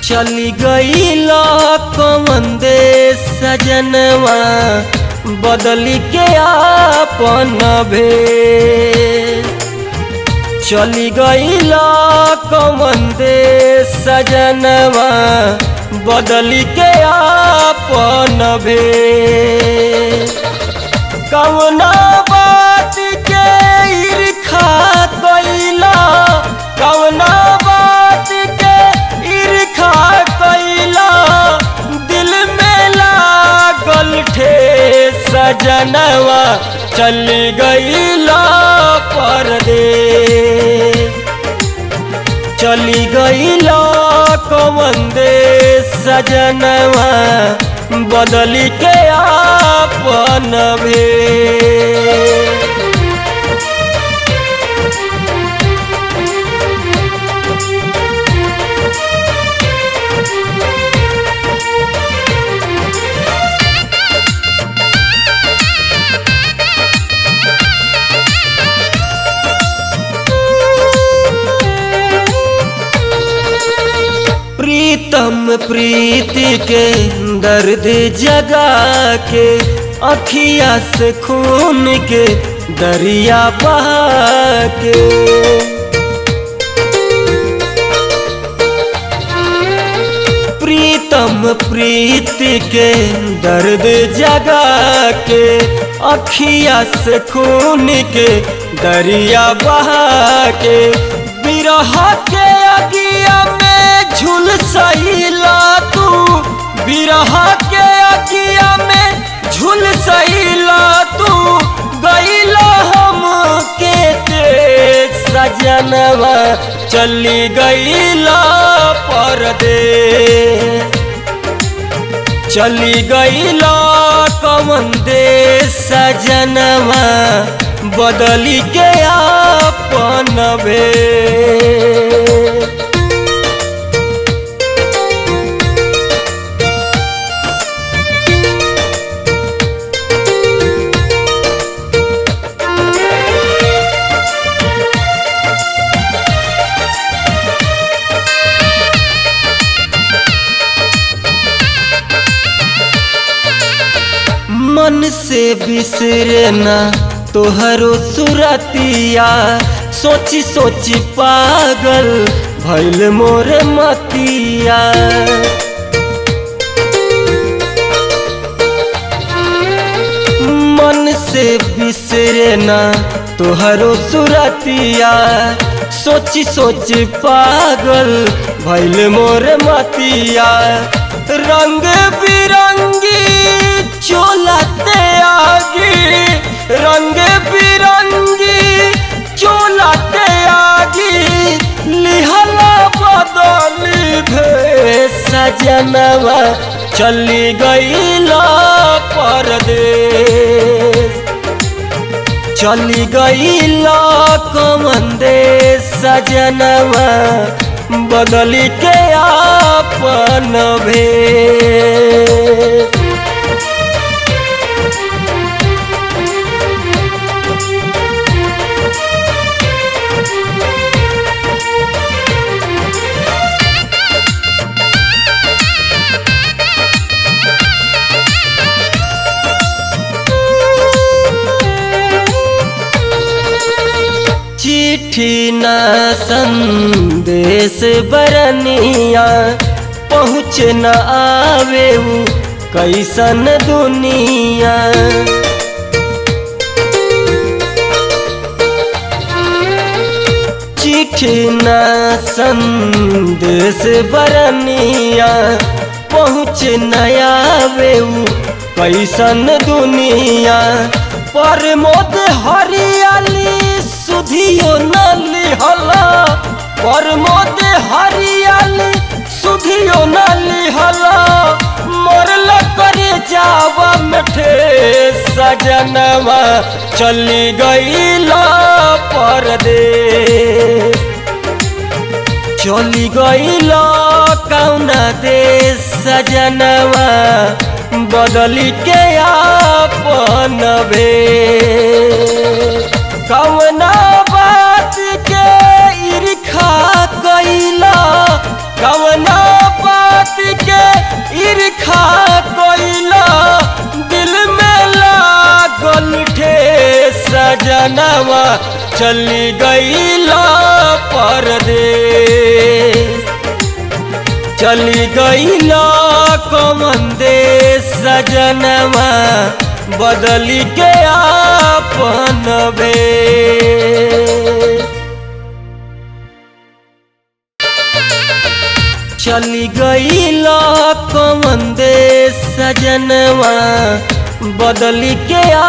चली गई कौन दे सजनवा बदली के आपन भे चली गई कौन दे सजनवा बदली के आपन भे कौना बात के ईर्खा कैला कौना बात के ईर्खा कैला दिल में लागल ठे सजनवा चली गईला परदे चली गईला कौन दे सजनवा बदली के आपन भे प्रीतम प्रीति के दर्द जगा के अखिया से खून के दरिया बहा के प्रीतम प्रीति के दर्द जगा के अखिया से खून के दरिया बहा के बिरह के अगिया में झुल सहीला तू बिरह के अगिया में झुल सहीला तू गईला हम के तेज सजनवा चली गईला परदे चली गईला कमन दे सजनवा बदली के आपन भे मन से बिसरे ना तोहरो सुरतिया सोची सोची पागल भैल मोरे मतिया मन से बिसरे ना तोहरो सुरतिया सोची सोची पागल भैल मोरे मतिया रंग बिरंगी चोलाते आगी रंग बिरंगी चोलाते आगी लिहला बदली भे सजनवा चली गईला परदेश चली गईला कमंदे सजनवा बदली के आपन भे चिट्ठी न संदेश बरनिया पहुँच न आवे कैसन दुनिया चिट्ठी न संदेश बरनिया पहुँच न आवे कैसन दुनिया पर मोद हरियाली सुधियो न लिहला पर मोद हरियाली सुधियो न लिहला मरल करे जावा मठे सजनवा चली गईला परदेश चली गईला कौना देश सजनवा बदली के आपन भे कौना बात के ईर्खा कैला कौना बात सजनवा चली गईला परदेश चली गईला कमन देश सजनवा बदली के आपन भेष चली गईला कमन देश सजनवा बदली के